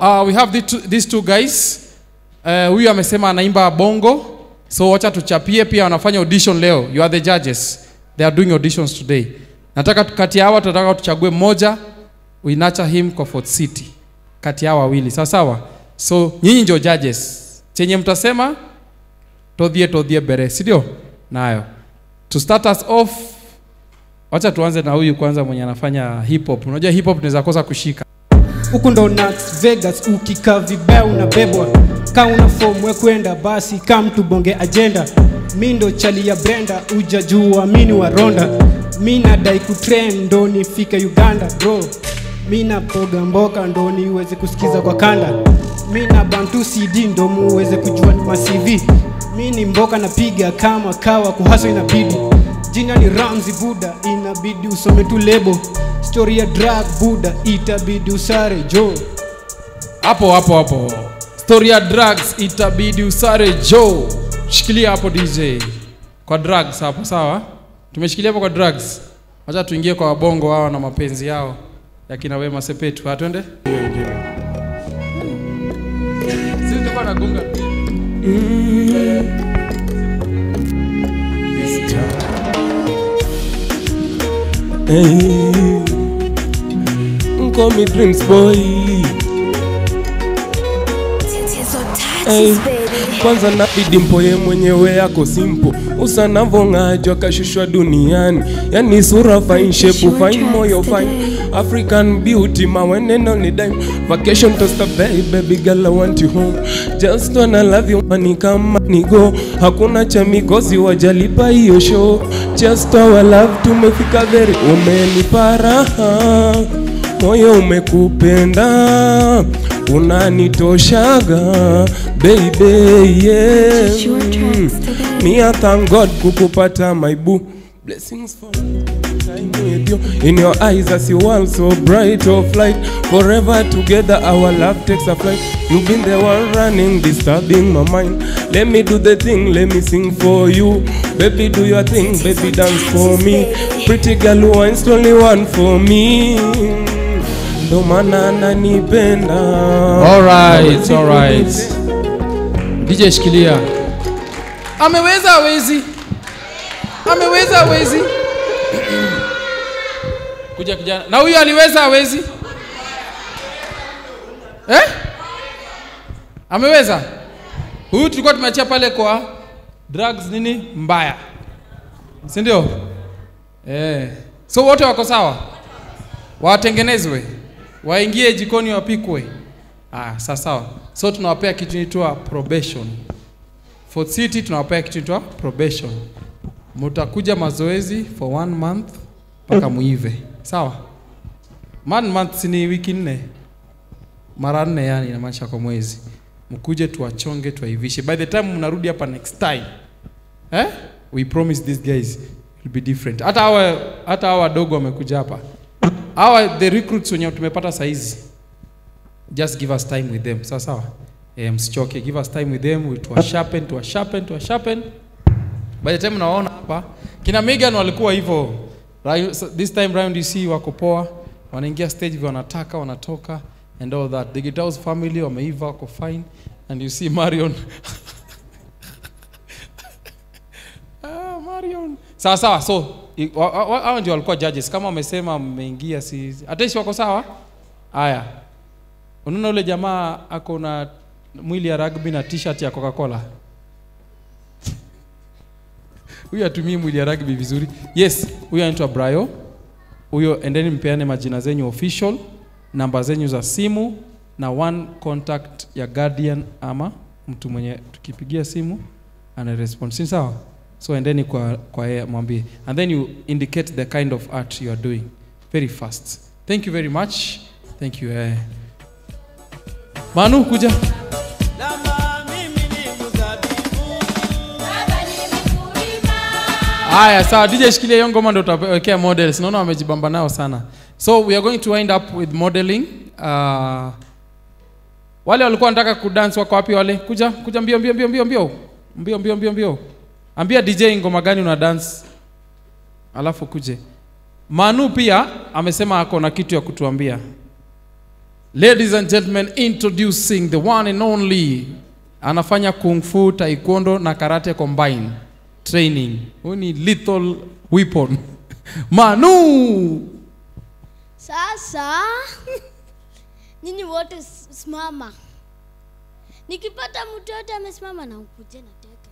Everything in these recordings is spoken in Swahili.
uh, we have the two, these two guys. Uh, huyu amesema anaimba bongo. So wacha tuchapie pia wanafanya audition leo. You are the judges. They are doing auditions today. Nataka tu- kati ya hawa tunataka tuchague mmoja. We nurture him kwa Fort City. Kati ya hawa wawili. Sawa sawa. So nyinyi ndio judges. Chenye mtasema todhie todhie bere, si ndio? Nayo. To start us off, wacha tuanze na huyu kwanza mwenye anafanya hip hop. Unajua hip hop tunaweza kosa kushika. huku ndo Las Vegas, ukikaa vibaya unabebwa. Ka una fomu we kwenda basi, ka mtu bonge agenda. Mi ndo chali ya Brenda, ujajua mini wa Ronda. Mi nadai kutrend ndo nifike Uganda bro. Mi napoga mboka ndo niweze kusikiza kwa kanda. Mi na bantu CD ndo muweze kujua ni ma-CV. Mi ni mboka napiga kama kawa, kuhaso inabidi. Jina ni Ramzi Buda, inabidi usome tu lebo. Story ya drug Buda, itabidi usare jo. Hapo hapo hapo. Story ya drugs itabidi usare Joe. Shikilia hapo DJ. Kwa drugs hapo sawa? Tumeshikilia hapo kwa drugs. Wacha tuingie kwa wabongo hao na mapenzi yao ya kina Wema Sepetu. Atwende? Sisi tulikuwa nagunga. Hey, call me dreams boy. Tatizo Hey, touches, baby. kwanza nabidi mpoye mwenyewe yako simpo usanavong'ajwa kashushwa duniani yani sura fine shape fine moyo fine african beauty maweneno ni dime vacation to stop bay baby girl i want you home just wanna love you money kama nigo hakuna cha migozi wajalipa hiyo show just our love tumefika very umenipa raha moyo umekupenda unanitoshaga baby yeah. Choose your tracks today. Me I thank God kukupata my boo Blessings for time with you In your eyes I see world so bright of light Forever together our love takes a flight You've been the one running disturbing my mind Let me do the thing let me sing for you Baby do your thing baby dance for me Pretty girl who wants only one for me Ndo maana ananipenda Alright, alright. DJ shikilia. Ameweza hawezi? Ameweza hawezi? Kuja kijana. Na huyu aliweza hawezi? Eh? Ameweza? Huyu tulikuwa tumeachia pale kwa drugs nini mbaya. Si ndio? Eh. So wote wako sawa? Watengenezwe. Waingie jikoni wapikwe. Ah, sawa sawa. So tunawapea kitu inaitwa probation. Fort City tunawapea kitu inaitwa probation. Mutakuja mazoezi for one month mpaka muive. Sawa? One month si ni wiki nne. Mara nne yani inamaanisha kwa mwezi. Mkuje tuwachonge tuwaivishe. By the time mnarudi hapa next time. Eh? We promise these guys will be different. Hata hawa hata hawa wadogo wamekuja hapa. Hawa the recruits wenye tumepata saizi just give us time with them sawa sawa eh, msichoke give us time with them we to sharpen to sharpen to sharpen by the time unaona hapa kina Megan walikuwa hivyo Ra- so this time round you see wako poa wanaingia stage vile wanataka wanatoka and all that the Gitaus family wameiva wako fine and you see Marion ah, Marion sawa sawa so i- wa- wa- wa- hao ndio walikuwa judges kama wamesema mmeingia si ataishi wako sawa haya unaona ule jamaa ako na mwili ya rugby na t-shirt ya Coca-Cola huyu atumii mwili ya rugby vizuri yes huyu anaitwa Brayo huyo endeni mpeane majina zenyu official namba zenyu za simu na one contact ya guardian ama mtu mwenye tukipigia simu ana respond si sawa so endeni kwa kwa yeye mwambie and then you indicate the kind of art you are doing very fast thank you very much thank you eh. Manu kuja Haya, sawa DJ shikilia hiyo ngoma ndio tutawekea models. Naona wamejibamba nao sana. So we are going to wind up with modeling. Uh, wale walikuwa wanataka kudance wako wapi wale? Kuja, kuja mbio mbio mbio mbio mbio. Mbio mbio mbio mbio. Ambia DJ ngoma gani una dance. Alafu kuje. Manu pia amesema ako na kitu ya kutuambia. Ladies and gentlemen, introducing the one and only anafanya kung fu, taekwondo na karate combine training. Huyu ni lethal weapon. Manu! Sasa nyinyi wote s- simama. Nikipata mtu yote amesimama na ukuje na teke.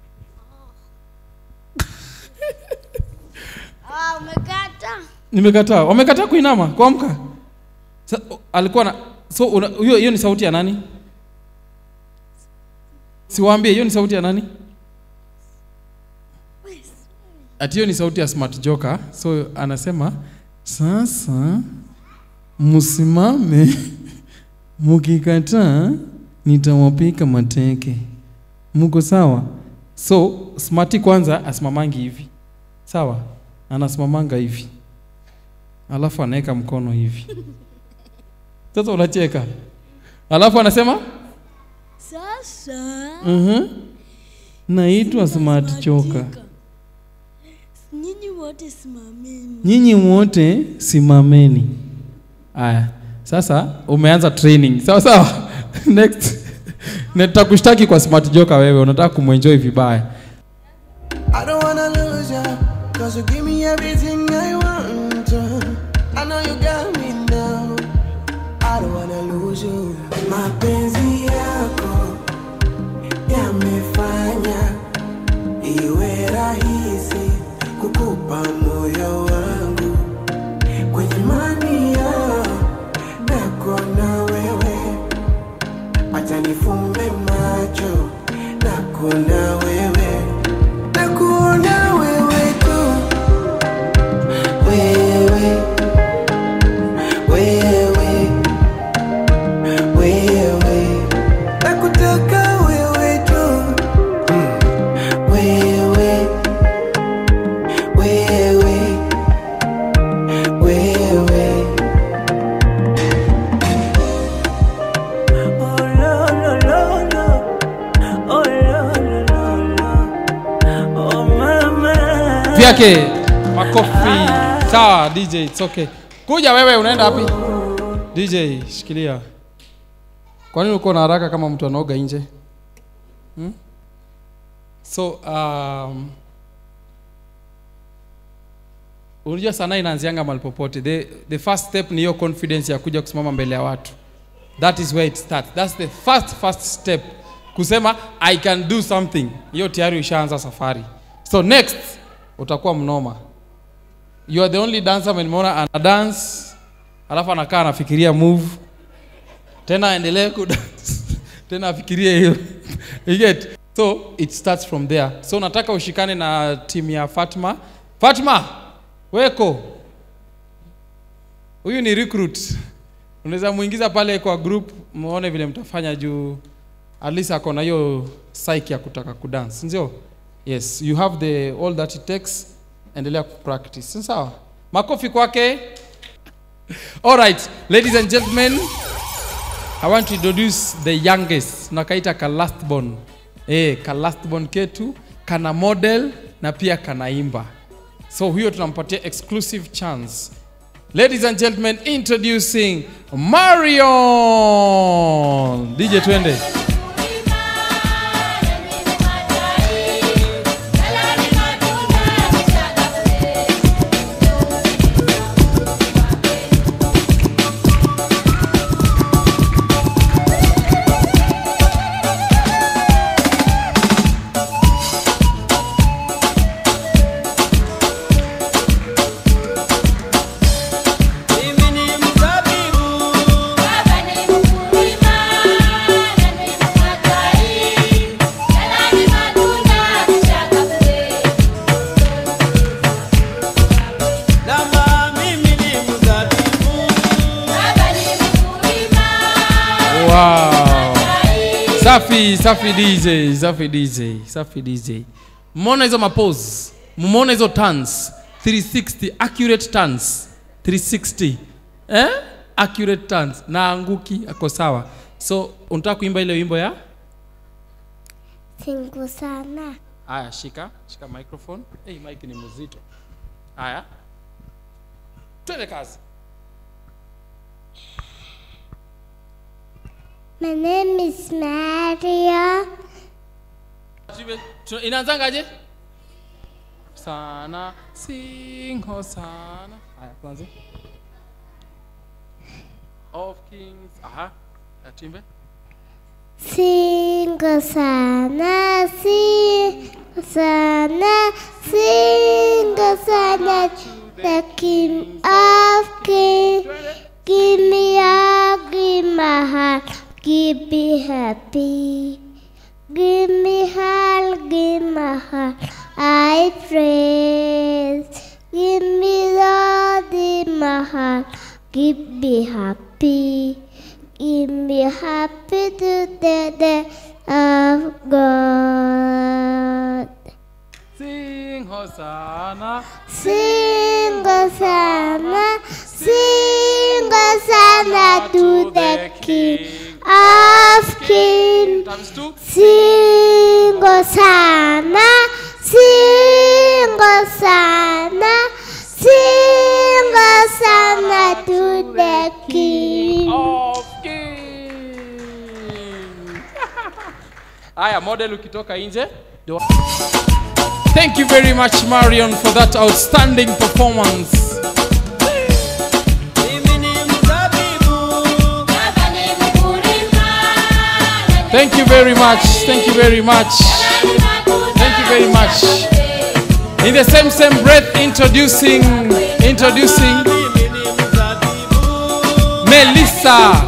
Ah, umekata. Nimekataa. Wamekataa kuinama, kuamka. Sa, alikuwa na so una- hiyo hiyo ni sauti ya nani? Siwaambie hiyo ni sauti ya nani? Ati hiyo ni sauti ya Smart Joker. So anasema sasa msimame, mkikataa nitawapika mateke. Mko sawa? So Smarty kwanza asimamangi hivi, sawa? Anasimamanga hivi, alafu anaweka mkono hivi. Sasa unacheka, alafu anasema Sasa mhm, naitwa Smart Joker. nyinyi wote simameni. nyinyi wote simameni. Aya, sasa umeanza training, sawa sawa. Next, nitakushtaki kwa smart joker. Wewe unataka kumwenjoy vibaya. I don't wanna lose you, cause you give me everything I want. I know you got me now. I don't wanna lose you. Mapenzi yako yamefanya iwe rahisi kukupa moyo wangu kwenye mania nako na wewe, acha nifumbe macho nako na wewe nakuona wewe tu wewe wewe wewe nakutaka wewe tu Mm. wewe wewe wewe Oh, lo, lo, lo, lo. Oh, lo, lo, lo, lo. Oh, mama. Vyake makofi. Sawa DJ, it's okay. Kuja wewe, unaenda wapi? DJ, shikilia. Kwa nini uko na haraka kama mtu anaoga nje? Hmm? So um, unajua sanaa inaanzianga mahali popote. The, the first step ni hiyo confidence ya kuja kusimama mbele ya watu. That is where it starts. That's the first first step. Kusema I can do something. Hiyo tayari ushaanza safari. So next utakuwa mnoma. You are the only dancer mwenye nimeona ana dance alafu anakaa anafikiria move tena aendelee ku dance tena afikirie hiyo. You get? So it starts from there. So nataka ushikane na timu ya Fatma. Fatma, weko. Huyu ni recruit. Unaweza muingiza pale kwa group muone vile mtafanya juu at least ako na hiyo psyche ya kutaka kudance, ndio? Yes, you have the all that it takes. Endelea kupractice. Si Sawa? Makofi kwake. All right, ladies and gentlemen, I want to introduce the youngest. Nakaita ka last born. Eh, ka last born ketu, kana model na pia kanaimba. So huyo tunampatia exclusive chance. Ladies and gentlemen, introducing Marion. DJ twende. Mimi ni mzabibu, namba mimi ni mzabibu. Wow. Safi, safi DJ, safi DJ, safi DJ. Mmeona hizo mapose? Mmeona hizo turns? 360 accurate turns. 360. Eh? Accurate turns. Na anguki ako sawa. So, unataka kuimba ile wimbo ya? Singu sana. Aya, shika, shika microphone. Hey, mic ni mzito. Aya. Twende kazi. My name is Maria. Tuimbe- tu- inaanzangaje sana singo sana haya tuanze of kings aha Ya, tuimbe Singo sana, singo sana, singo sana, the king of kings. Give me a, give my heart, give me happy. Give me heart, give my heart, I praise. Give me Lord in my heart, give me happy. Give me happy to the day of God. sing hosana Sing Hosanna, sing Hosanna to the King of Kings. times two Sing Hosanna, sing Hosanna, sing Hosanna to the King. of kings haya model ukitoka nje ndio- thank you very much marion for that outstanding performance thank you very much thank you very much thank you very much in the same same breath introducing introducing melissa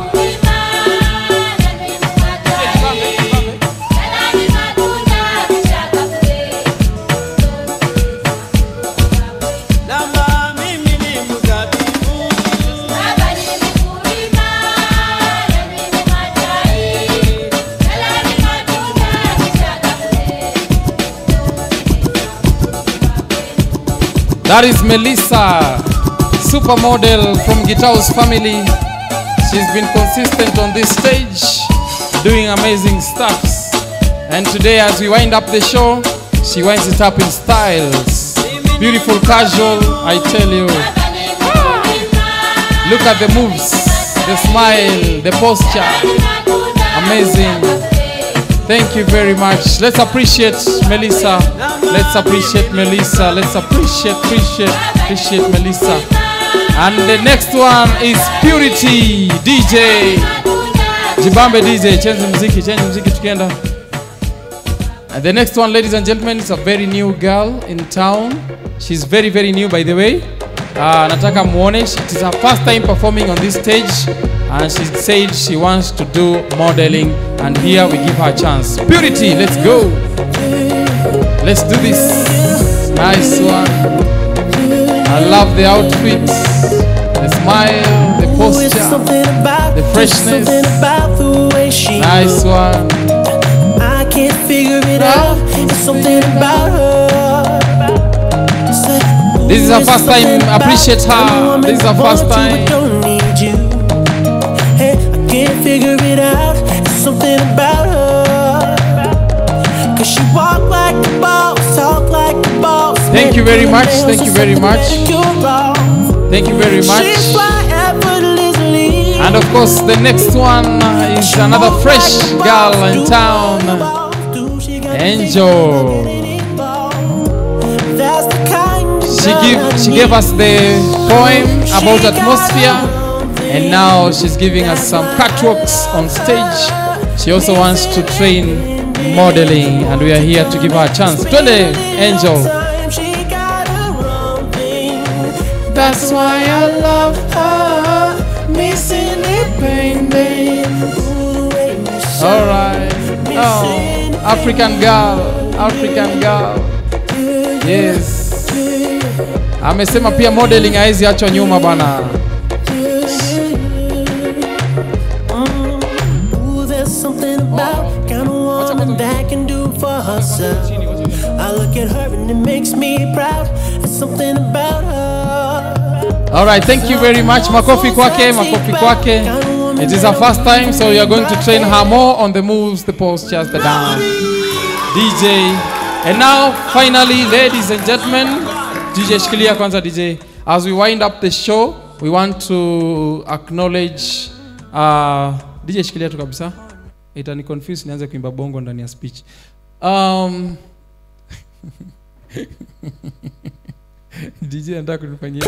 That is Melissa, supermodel from Gitao's family. She's been consistent on this stage, doing amazing stuffs. And today, as we wind up the show, she winds it up in styles. Beautiful casual, I tell you. Look at the moves, the smile, the posture. Amazing. Thank you very much. Let's appreciate Melissa. Let's appreciate Melissa. Let's appreciate, appreciate, appreciate Melissa. And the next one is Purity DJ. Jibambe DJ, change muziki, change muziki tukienda. And the next one, ladies and gentlemen, is a very new girl in town. She's very, very new, by the way. Uh, nataka muone, it is her first time performing on this stage, and she said she wants to do modeling, and here we give her a chance. Purity, let's go. Let's do this. Nice one. I love the outfit, the smile, the posture, the freshness. Nice one. I can't figure it out. It's something about her. Said, This is her "Ooh, first it's time. something Appreciate about her. you. I This is her want first you, but time. don't need you. Hey, I can't figure it out. It's something about her. Cause she walk like a boss, talk like a boss. Thank you very much, Nails thank or you very something much. manicure off. Thank you very much. She's fly effortlessly. And of course, the next one is another fresh girl in town. Angel. She give she gave us the poem about atmosphere, and now she's giving us some catwalks on stage. She also wants to train modeling, and we are here to give her a chance. Twende, Angel. That's why I love her, missing it pain Alright. Oh, African girl, African girl. Yes. Amesema pia modeling haizi achwa nyuma bana. Ooh, there's something about kind of woman that can do for herself. I look at her and it makes me proud. There's something about her. Alright, thank you very much. Makofi kwake, makofi kwake. It is her first time, so you are going to train her more on the moves, the postures, the dance. DJ. And now, finally, ladies and gentlemen, DJ shikilia kwanza DJ. As we wind up the show, we want to acknowledge uh, DJ shikilia tu kabisa. Itani confuse nianze kuimba bongo ndani ya speech. Um, DJ anataka kunifanyia.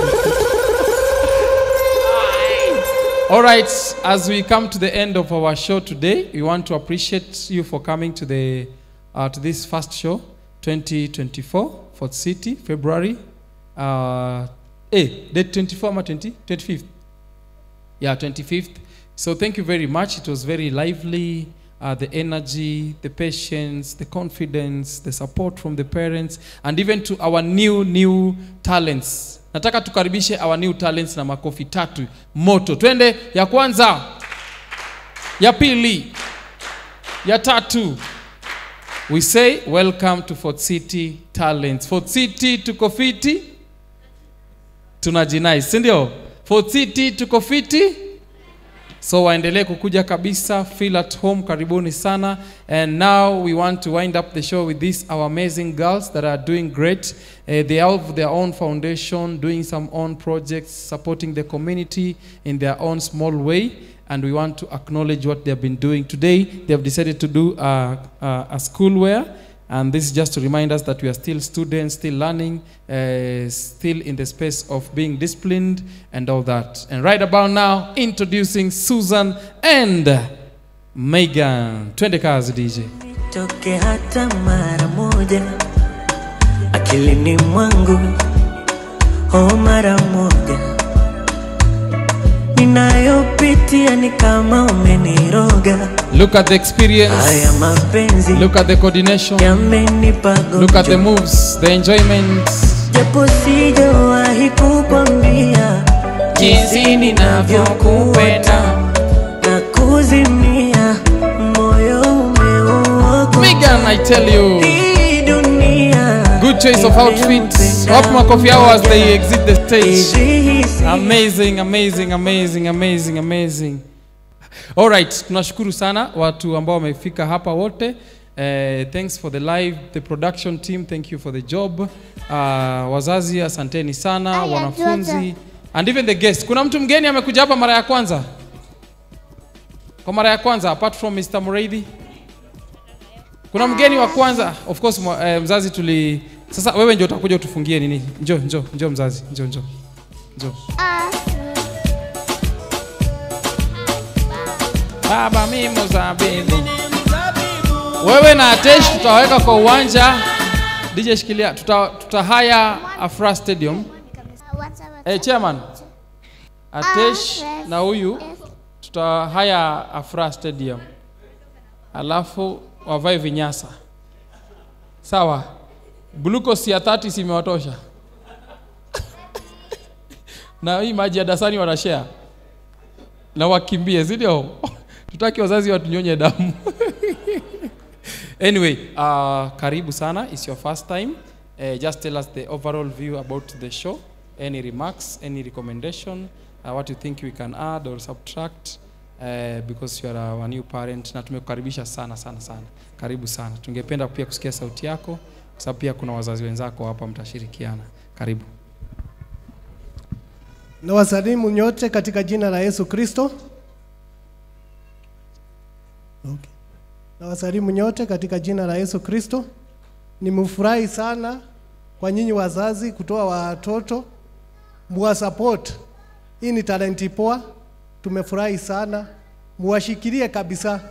All right, as we come to the end of our show today, we want to appreciate you for coming to the uh, to this first show 2024 Fort City February uh, eh date 24 ama 20 25th yeah 25th so thank you very much it was very lively uh, the energy the patience the confidence the support from the parents and even to our new new talents nataka tukaribishe our new talents na makofi tatu moto twende ya kwanza ya pili ya tatu we say welcome to fort city talents fort city tuko fiti tunajinai si ndio fort city tuko fiti so waendelee kukuja kabisa feel at home karibuni sana and now we want to wind up the show with these our amazing girls that are doing great uh, they have their own foundation doing some own projects supporting the community in their own small way and we want to acknowledge what they have been doing today they have decided to do uh, uh, a schoolwear and this is just to remind us that we are still students, still learning, uh, still in the space of being disciplined and all that. And right about now, introducing Susan and Megan. Twende kazi DJ. toke hata mara moja akilini mwangu oh mara moja ninayopitia ni kama umeniroga Look at the experience. haya mapenzi Look at the coordination. yamenipa Look at the gonjwa moves, the enjoyment. japo sijawahi kukwambia Jinsi ninavyokupenda. na kuzimia moyo umeuokoa Megan, I tell you. hii dunia Good choice of outfits. Wapi makofi yao as they exit the stage. Hizi hisi amazing amazing amazing amazing amazing alright tunashukuru sana watu ambao wamefika hapa wote Uh, thanks for the live the production team thank you for the job uh, wazazi asanteni sana Aya, wanafunzi Georgia. and even the guest kuna mtu mgeni amekuja hapa mara ya kwanza kwa mara ya kwanza apart from Mr. Mureithi kuna mgeni wa kwanza of course mwa- eh, mzazi tuli sasa wewe ndio utakuja utufungie nini njoo njoo njoo mzazi njoo njoo njoo baba mi mzabibu wewe na atesh tutaweka kwa uwanja dj shikilia tuta, tutahaya afra stadium hey, chairman atesh na huyu tutahaya afra stadium alafu wavae vinyasa sawa glucose ya 30 simewatosha na hii maji ya dasani wanashare na wakimbie si ndio tutaki wazazi watunyonye damu anyway uh, karibu sana it's your first time uh, just tell us the overall view about the show any remarks any recommendation uh, what you think we can add or subtract uh, because you are our new parent na tumekukaribisha sana sana sana karibu sana tungependa pia kusikia sauti yako kwa sababu pia kuna wazazi wenzako hapa mtashirikiana karibu na wasalimu nyote katika jina la Yesu Kristo. Okay. Na wasalimu nyote katika jina la Yesu Kristo. Nimefurahi sana kwa nyinyi wazazi kutoa watoto muwa support. Hii ni talenti poa, tumefurahi sana, muwashikilie kabisa,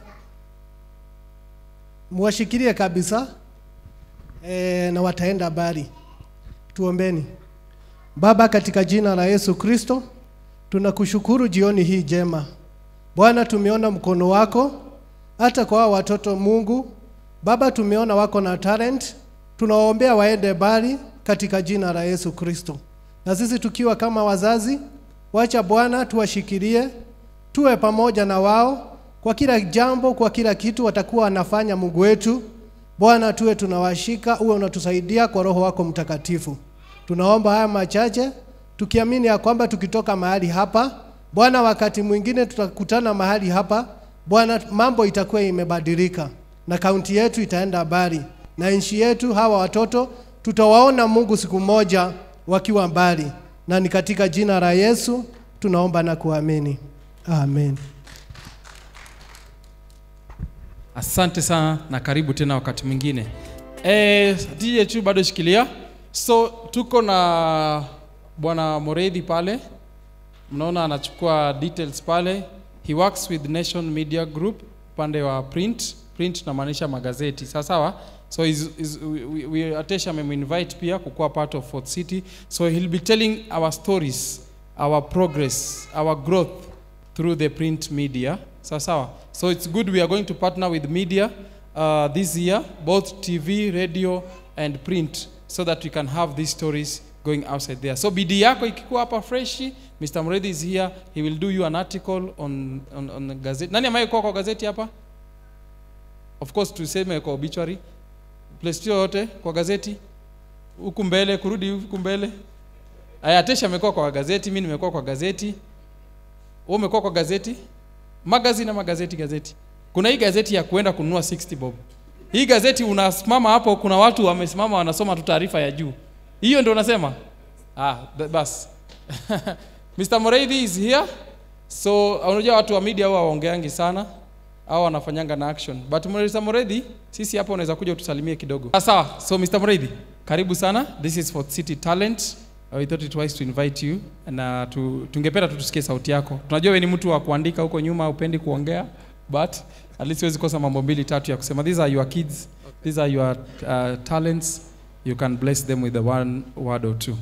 muwashikilie kabisa e, na wataenda mbali. Tuombeni. Baba, katika jina la Yesu Kristo, tunakushukuru jioni hii jema. Bwana, tumeona mkono wako hata kwa hawa watoto Mungu. Baba, tumeona wako na talent, tunawaombea waende mbali katika jina la Yesu Kristo. Na sisi tukiwa kama wazazi, wacha Bwana tuwashikilie, tuwe pamoja na wao kwa kila jambo, kwa kila kitu watakuwa wanafanya. Mungu wetu Bwana, tuwe tunawashika, uwe unatusaidia kwa Roho wako Mtakatifu. Tunaomba haya machache tukiamini ya kwamba tukitoka mahali hapa Bwana, wakati mwingine tutakutana mahali hapa Bwana, mambo itakuwa imebadilika na kaunti yetu itaenda mbali na nchi yetu. Hawa watoto tutawaona Mungu siku moja wakiwa mbali, na ni katika jina la Yesu tunaomba na kuamini, amen. asante sana na karibu tena wakati mwingine e, DJ tu bado shikilia so tuko na bwana moredhi pale mnaona anachukua details pale he works with nation media group upande wa print print namaanisha magazeti sawa sawa so is, is, we, we, we atesha ameminvite pia kukuwa part of fort city so he'll be telling our stories our progress our growth through the print media sawa sawa so it's good we are going to partner with media uh, this year both tv radio and print so that we can have these stories going outside there so bidii yako ikikuwa hapa freshi mr mredhi is here he will do you an article on, on, on the gazette nani ambaye kwa kwa gazeti hapa of course tuseme kwa obituary place yoyote kwa gazeti huku mbele kurudi huku mbele aya tesha amekuwa kwa gazeti mi nimekuwa kwa gazeti wewe umekuwa kwa gazeti magazine ama gazeti gazeti kuna hii gazeti ya kuenda kununua 60 bob hii gazeti unasimama hapo kuna watu wamesimama wanasoma tu taarifa ya juu hiyo ndio unasema ah th- bas Mr. Moreithi is here so unajua watu wa media huwa waongeangi sana au wanafanyanga na action but Mr. Moreithi sisi hapa unaweza kuja utusalimie kidogo ah, sawa so Mr. Moreithi karibu sana this is for city talent Uh, we thought it wise to invite you na tu, tungependa tu tusikie sauti yako tunajua we ni mtu wa kuandika huko nyuma upendi kuongea but at least huwezi kosa mambo mbili tatu ya kusema these are your kids these are your uh, talents you can bless them with the one word or two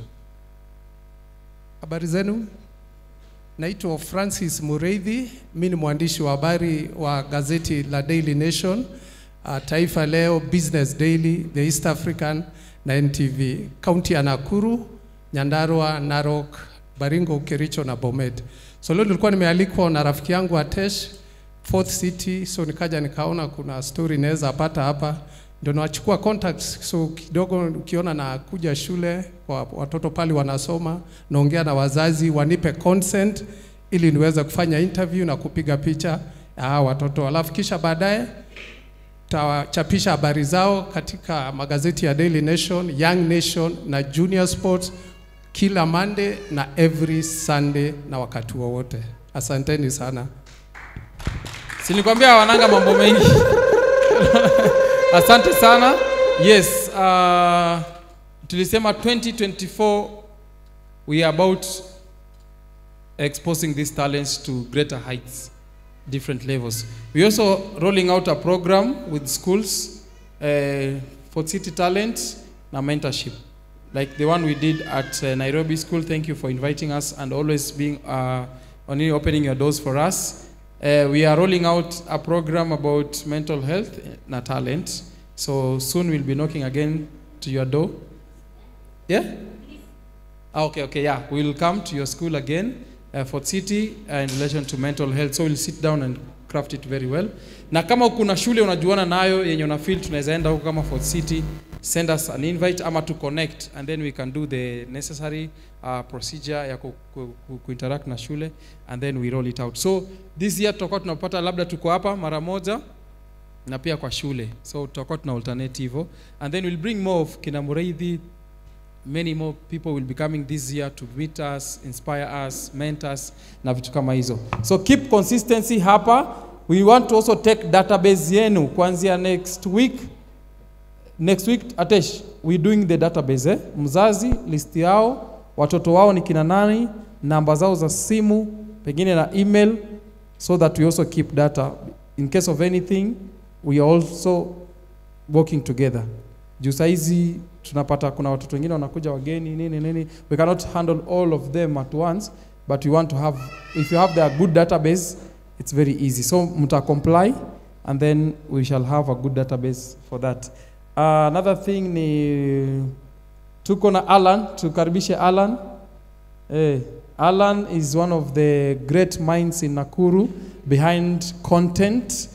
Habari zenu, naitwa Francis Mureithi. Mi ni mwandishi wa habari wa gazeti la Daily Nation, uh, Taifa Leo, Business Daily, The East African na NTV, kaunti ya Nakuru, Nyandarua, Narok, Baringo, Kericho na Bomet. So leo nilikuwa nimealikwa na rafiki yangu Atesh Fourth City, so nikaja nikaona kuna story naweza pata hapa, ndio nawachukua contacts. So kidogo ukiona na kuja shule kwa watoto pale wanasoma, naongea na wazazi wanipe consent ili niweze kufanya interview na kupiga picha ya hawa watoto, alafu kisha baadaye tawachapisha habari zao katika magazeti ya Daily Nation, Young Nation na Junior Sports kila Monday na every Sunday na wakati wowote. Asanteni sana. silikwambia wananga mambo mengi asante sana yes uh, tulisema 2024 we are about exposing these talents to greater heights different levels we also rolling out a program with schools uh, for city talent na mentorship like the one we did at uh, nairobi school thank you for inviting us and always being uh, only opening your doors for us Uh, we are rolling out a program about mental health na talent. So soon we'll be knocking again to your door. Yeah? Ah, okay, okay, yeah. We'll come to your school again uh, for city uh, in relation to mental health. So we'll sit down and craft it very well. Na kama kuna shule unajuana nayo yenye una feel tunaweza enda huko kama Fort City, send us an invite ama to connect and then we can do the necessary uh, procedure ya ku, ku, ku, ku interact na shule and then we roll it out. So this year tutakuwa tunapata labda tuko hapa mara moja na pia kwa shule. So tutakuwa tuna alternate hivyo and then we'll bring more of kina Mureithi many more people will be coming this year to meet us, inspire us, mentor us na vitu kama hizo. So keep consistency hapa. We want to also take database yenu kuanzia next week. Next week Atesh, we doing the database eh? Mzazi list yao, watoto wao ni kina nani, namba zao za simu, pengine na email so that we also keep data in case of anything we are also working together juu saizi tunapata kuna watoto wengine wanakuja wageni nini nini we cannot handle all of them at once but we want to have if you have their good database it's very easy so mta comply and then we shall have a good database for that uh, another thing ni tuko na alan tukaribishe alan eh, alan is one of the great minds in nakuru behind content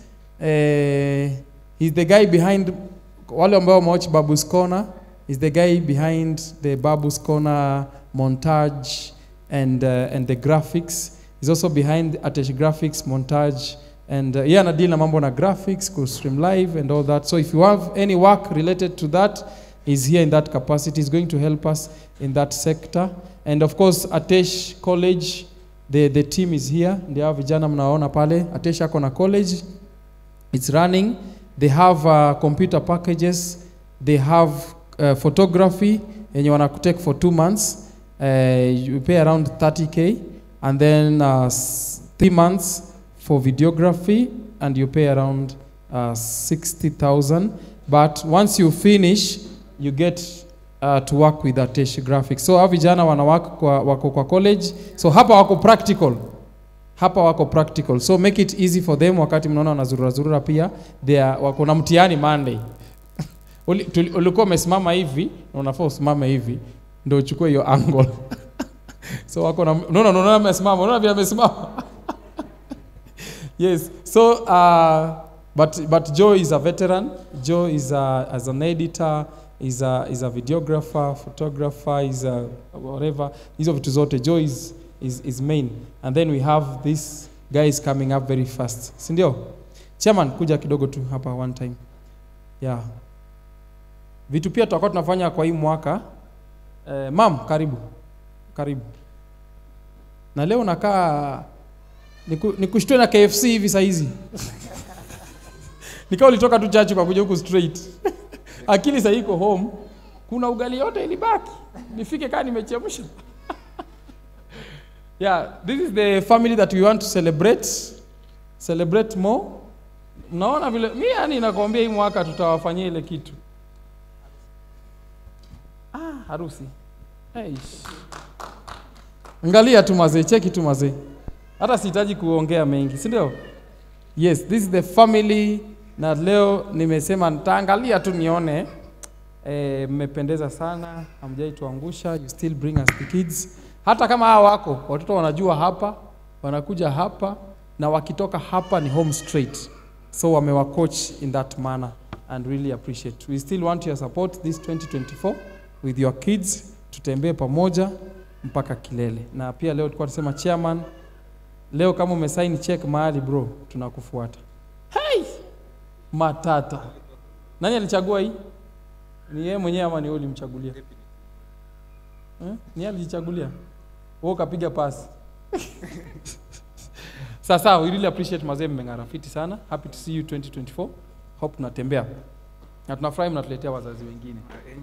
eh, he's the guy behind wale ambao wamewatch Babu's Corner is the guy behind the Babu's Corner montage and uh, and the graphics. He's also behind Atesh Graphics montage and uh, yeah, deal na mambo na graphics, ku stream live and all that. So if you have any work related to that, he's here in that capacity. He's going to help us in that sector. And of course, Atesh College, the, the team is here. Ndio hao vijana mnaona pale. Atesh ako na college It's running. They have uh, computer packages. They have uh, photography yenye wanakutake for two months. Uh, you pay around 30k and then uh, s- three months for videography and you pay around uh, 60,000. But once you finish, you get uh, to work with Atesh Graphics. So hawa vijana wana work kwa, wako kwa college. So hapa wako practical hapa wako practical so make it easy for them wakati mnaona wanazurura zurura pia they are, wako na mtihani monday Uli- tuli- ulikuwa umesimama hivi na unafaa usimame hivi ndio uchukue hiyo angle so wako na unaona unaona amesimama unaona vile amesimama yes so uh, but but joe is a veteran joe is a, as an editor is a, is a videographer photographer is a whatever hizo vitu zote joe is, is, is main and then we have this guy is coming up very fast sindio chairman kuja kidogo tu hapa one time yeah vitu pia tutakuwa tunafanya kwa hii mwaka eh, mam karibu karibu na leo nakaa niku- nikushtue na kfc hivi sahizi nikawa ulitoka tu chachi kwa kuja huku straight akili sahii iko home kuna ugali yote ilibaki nifike kaa nimechemsha yeah this is the family that we want to celebrate celebrate more mnaona vile mi yani nakwambia hii mwaka tutawafanyia ile kitu ah, harusi hey. angalia tu mazee cheki tu mazee hata sihitaji kuongea mengi si ndio yes this is the family na leo nimesema nitaangalia tu nione eh, mmependeza sana hamjai tuangusha you still bring us the kids hata kama hawa wako watoto wanajua hapa wanakuja hapa na wakitoka hapa ni home straight so wamewa coach in that manner and really appreciate we still want your support this 2024 with your kids tutembee pamoja mpaka kilele na pia leo tulikuwa tunasema chairman leo kama umesaini check mahali bro tunakufuata hey! matata nani alichagua hii ni yeye mwenyewe ama ni wewe ulimchagulia eh? ni yeye alijichagulia wewe ukapiga pasi sasa we really appreciate mazee mmeng'ara fiti sana happy to see you 2024 hope tunatembea na tunafurahi mnatuletea wazazi wengine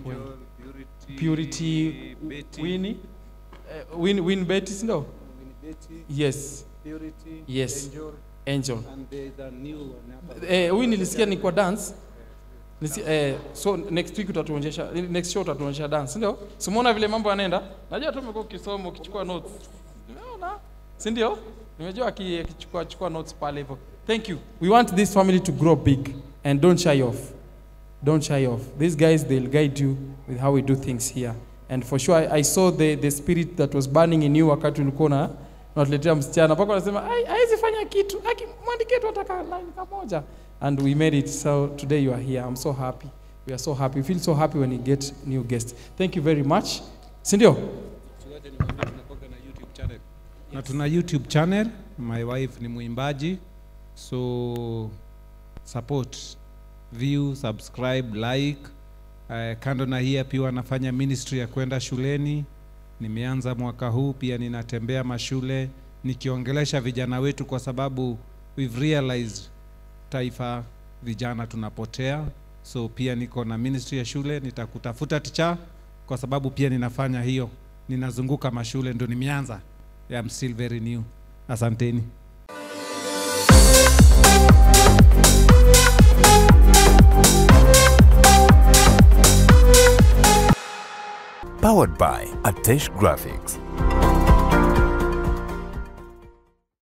purity wini uh, win, win betty si ndio yes yes angel eh, huyu nilisikia ni kwa dance Nisi, eh, so next week utatuonyesha next show utatuonyesha dance ndio simuona vile mambo yanaenda najua tu umekuwa ukisoma ukichukua notes nimeona si ndio nimejua aki- akichukua chukua notes pale hivyo thank you we want this family to grow big and don't shy off don't shy off these guys they'll guide you with how we do things here and for sure I, I saw the, the spirit that was burning in you wakati ulikuwa na unatuletea msichana mpaka unasema "Ai, hawezi fanya kitu Aki- mwandikie tu ataka line kamoja and we made it so today you are here i'm so happy we are so happy we feel so happy when we get new guests thank you very much sindio na tuna youtube channel my wife ni mwimbaji so support view subscribe like uh, kando na hii pia wanafanya ministry ya kwenda shuleni nimeanza mwaka huu pia ninatembea mashule nikiongelesha vijana wetu kwa sababu we've realized taifa vijana tunapotea so pia niko na ministry ya shule nitakutafuta ticha kwa sababu pia ninafanya hiyo ninazunguka mashule ndo nimeanza I'm still very new asanteni Powered by Atesh Graphics.